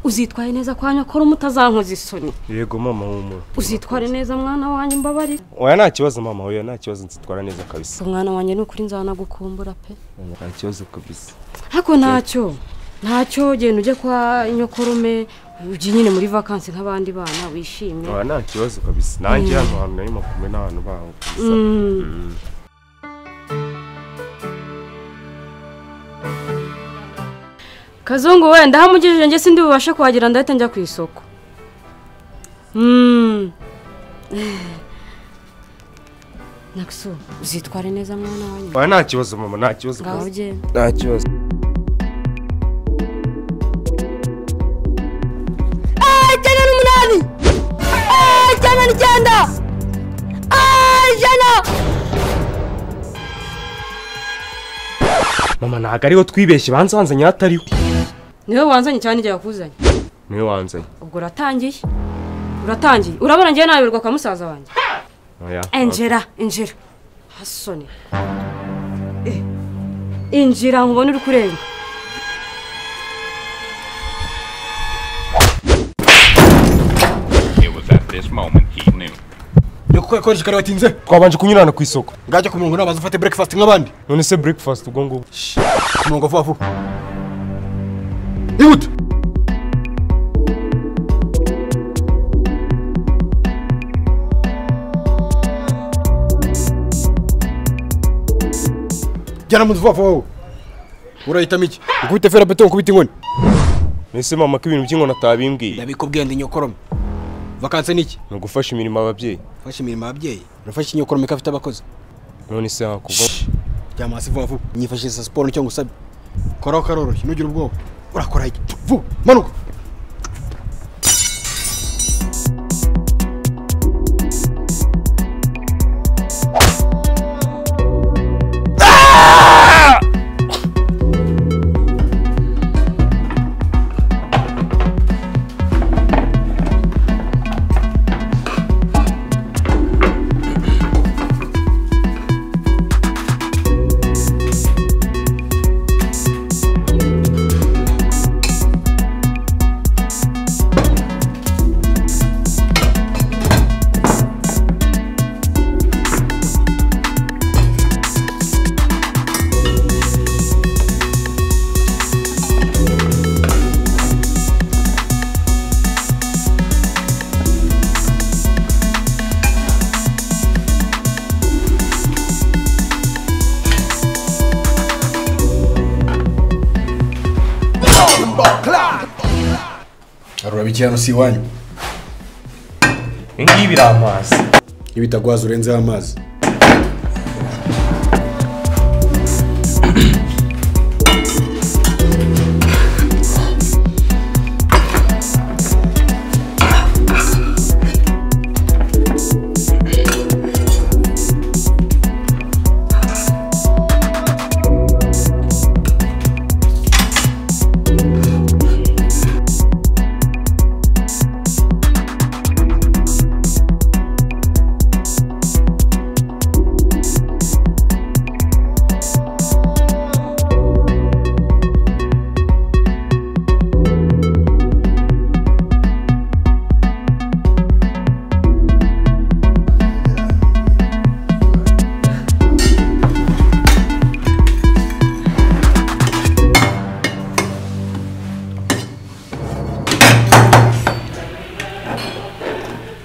uzitwaye neza kwa nyakora umutazankoza isoni yego mama humura uzitware neza mwana wanjye mbabare oya nta kibazo mama oya nta kibazo nzitwara neza kabisa umwana wanjye ni ukuri nzanagukumbura pe Oya, nta kibazo kabisa ariko ntacyo ntacyo genda ujye kwa nyokorume ujye nyine muri vakansi nk'abandi bana wishimye oya nta kibazo kabisa nanjye hano hantu narimo kumwe n'abantu baho kabisa Mm. kazungu wenda aho amugejeje njye sindi bubashe kuhagera ndahita njya ku isoko Mm. naksu uzitware neza mwana wanyu oya nta kibazo mama nta kibazo ngaho kabisa ugenda nta kibazo ijana n'umunani Eh, ijana n'icyenda Eh, ijana mama ntabwo ariho twibeshye banza wanzanye hatariho niwe wanzanye cyane igihe yakuzanye niwe wanzanye ubwo uratangiye uratangiye urabona njyewe nayoberwa kwa musaza wanjye oya injira injira hasoni Eh, injira nkubone uri kurenga It was at this moment he knew. reka ukoresha kare watinze twabanje kunyurana ku isoko ngajya ku mirongo nabaza ufate breakfast nk'abandi none se breakfast ubwo ngubwo ku murongo vuba vuba ihute jyana mu nzu vuba vuba wowe urahitamo iki ukubita fera beto ukubita inkoni mbese mama ko ibintu by'inkono atabimbwiye ndabikubwira ndi nyokorome vakanse ni iki ni ugufasha imirimo ababyeyi ufashe imirimo ababyeyi urafashe inyokorome ko afite abakozi none se hakuva jyama hasi vuba vuba nyifashisha siporo nicyo ngusabe koraho karoroshye ntugire ubwoba urakora iki vuba manuka harura bikirano si iwanyu ibingibi biramazi iyo bitagwaza urenzeho amazi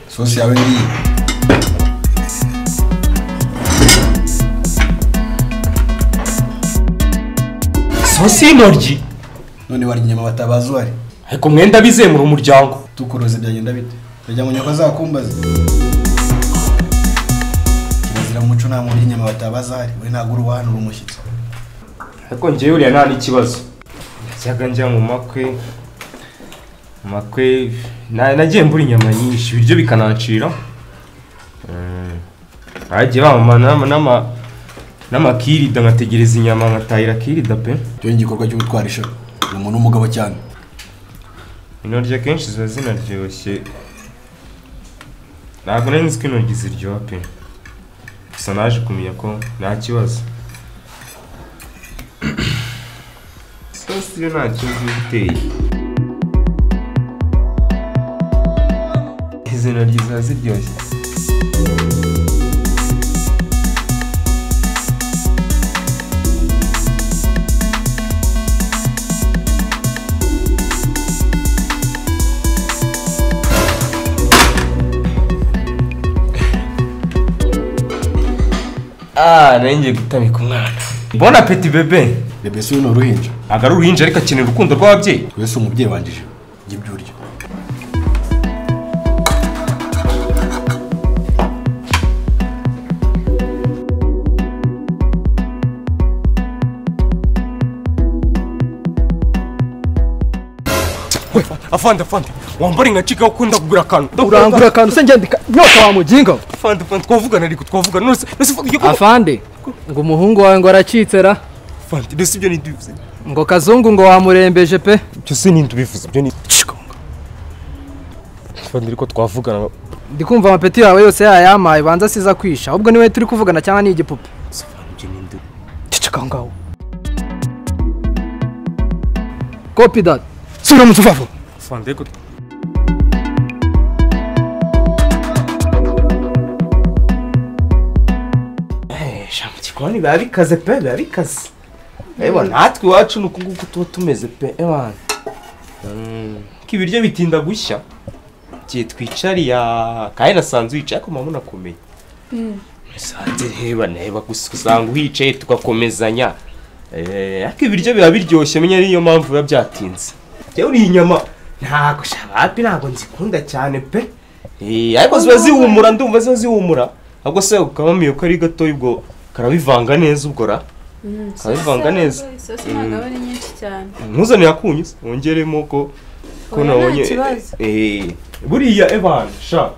sosi yawe ngiyi sosi y'intoryi none warya inyama batabaza uhari ariko mwenda bizemura umuryango tukuroze byagenda bite urajya mu nyoko zakumbaza kirazira mu muco nta muntu urya inyama batabaza ahari we ntabwo uri uwahanura umushyitsi ariko njyewe uriya nta n'ikibazo najyaga njya mu makwe mu makwe na- nagiye mbura inyama nyinshi ibiryo bikanacira Mm. bagiye bamamana n'ama- n'amakirida nkategereza inyama nkatahira kirida pe icyo ni igikorwa cyo gutwarisha ni umuntu w'umugabo cyane intoryi akenshi ziba zinaryoshye ntabwo nari nzi ko intoryi ziryoha pe gusa naje kumenya ko nta kibazo sosi yo nta kibazo iba iteye izi ntoryi ziba ziryoshye Ah, nari ngiye gutamika umwana bona apeti bebe bebe si ni uruhinja ntabwo ari uruhinja ariko akenera urukundo rw'ababyeyi wese umubyeyi wangije jya ibyo urya we afande afande wambare nka cika ukunda kugura akantu urangura akantu se ngendika mwaka wa muginga we. afande afande twavugana ariko twavugana nose nose uvuga yuko afande ngo umuhungu wawe ngo aracitse ra afande nose ibyo ntibivuze ngo kazungu ngo wamurembeje pe ibyo se nintubivuze ibyo ni afande ariko twavugana ndi kumva amapeti yawe yose yayampaye banza asize akwisha ahubwo niwe turi kuvugana cyangwa ni igipupe afande ibyo nindu ceceka ngaho kopi dati subira mu tuvavu afande ariko ijambo igikoni biba bikaze pe biba bikaze reba natwe iwacu ni uku nguku tuba tumeze pe ebana ko ibiryo bitinda gushya igihe twicariya kandi nasanze wicaye ariko mama unakomeye nasanze reba neba gusa usanga uhicaye tugakomezanya Eh, ariko ibiryo biba biryoshye menya niyo mpamvu biba byatinze njyewe uriye inyama ntabwo shabapi ntabwo nzikunda cyane pe Eh, ariko ziba zihumura ndumva ziba zihumura ahubwo se ukabamiye ko ari gatoya ubwo karabivanga neza ubwo ra karabivanga neza isosi ntabwo aba ari nyinshi cyane ntuzanire akunyuze wongeremo ko ko Oya, nta nabonye kibazo. eh, buriya ebana sha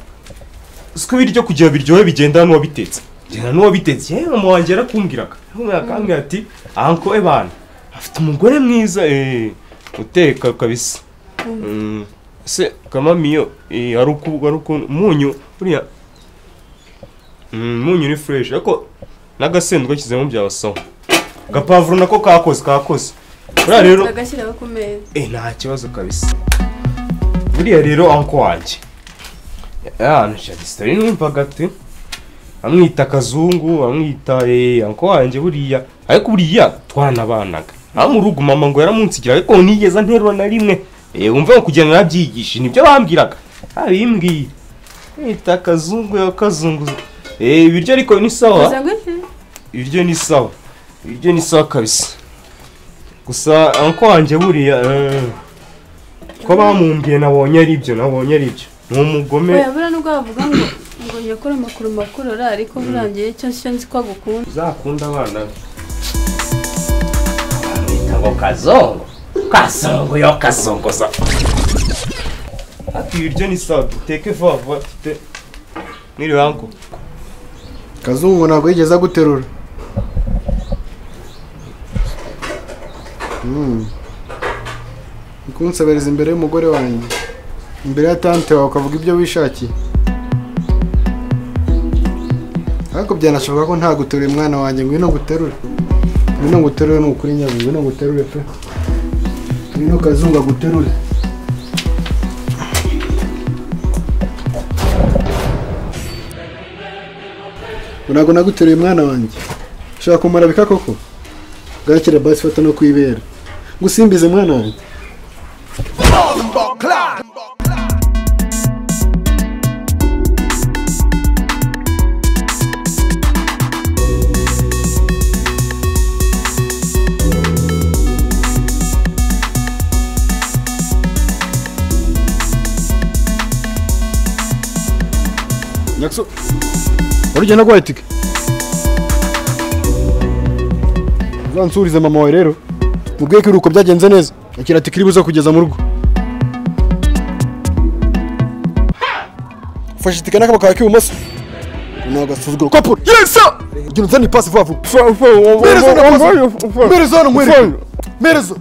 siko ibiryo kugira biryohe bigenda n'uwabitetse genda n'uwabitetse yewe mama wanjye yarakumbwiraga akambwira ati anko ebana afite umugore mwiza eh, uteka kabisa Mm, se kamamiyo eh, hari uku- hari ukuntu umunyu buriya Mm, umunyu ni fureshi ariko n'agasendwa ashyizemo byabasaho agapavuro nako kakoze kakoze buriya rero agashyiraho ku meza Eh, nta kibazo kabisa buriya rero anko wanjye ahantu shadisitari numvaga ati amwita kazungu amwita eh, anko wanjye buriya ariko buriya twanabanaga aho mu rugo mama ngo yaramunsigira ariko ntigeze anterura na rimwe Eh, wumve ngo kugenda narabyigisha nibyo bambwiraga abimbwiye mwita kazungu ya kazungu Eh, ibiryo ariko ni sawa kuza gute ibiryo ni sawa ibiryo ni sawa kabisa gusa anko wanjye buriya eh, ko bamumbwiye nabonye ari ibyo nabonye ari ibyo ni umugome wayabura n'ubwo wavuga ngo ngo nyakure amakuru makuru ora ariko burangiye icyo ncyo nzi ko agukunda uzakunda abana be bamwita ngo kazongo kasongo yo kasongoza ati ibiryo ni sawa duteke vuba vuba dute mwiriwe anko kazungu ntabwo yigeze aguterura Mm. Uri kunsebereza imbere y'umugore wanjye imbere ya tante wawe ukavuga ibyo wishakiye ariko byanashoboka ko ntaguteruye mwana wanjye ngwino nguterure ngwino nguterure ni ukuri nyabu ngwino nguterure pe ngwino kazungu aguterure ntabwo naguteruye mwana wanjye ushaka kumara bika koko gakira basi fata no kwibera gusimbize mwana wanjye nyakso urugendo rwa itike uzansurize mama wawe rero mubwiye ko iruhuko byagenze neza akira ati kiri buze kugeza mu rugo ufashe itike n'akaboko kawe k'ibumoso ni agasuzuguro kopura yesa gira unzane ipasi vuba vuba mpereza hano pasi mpereza hano nkwereke mpereza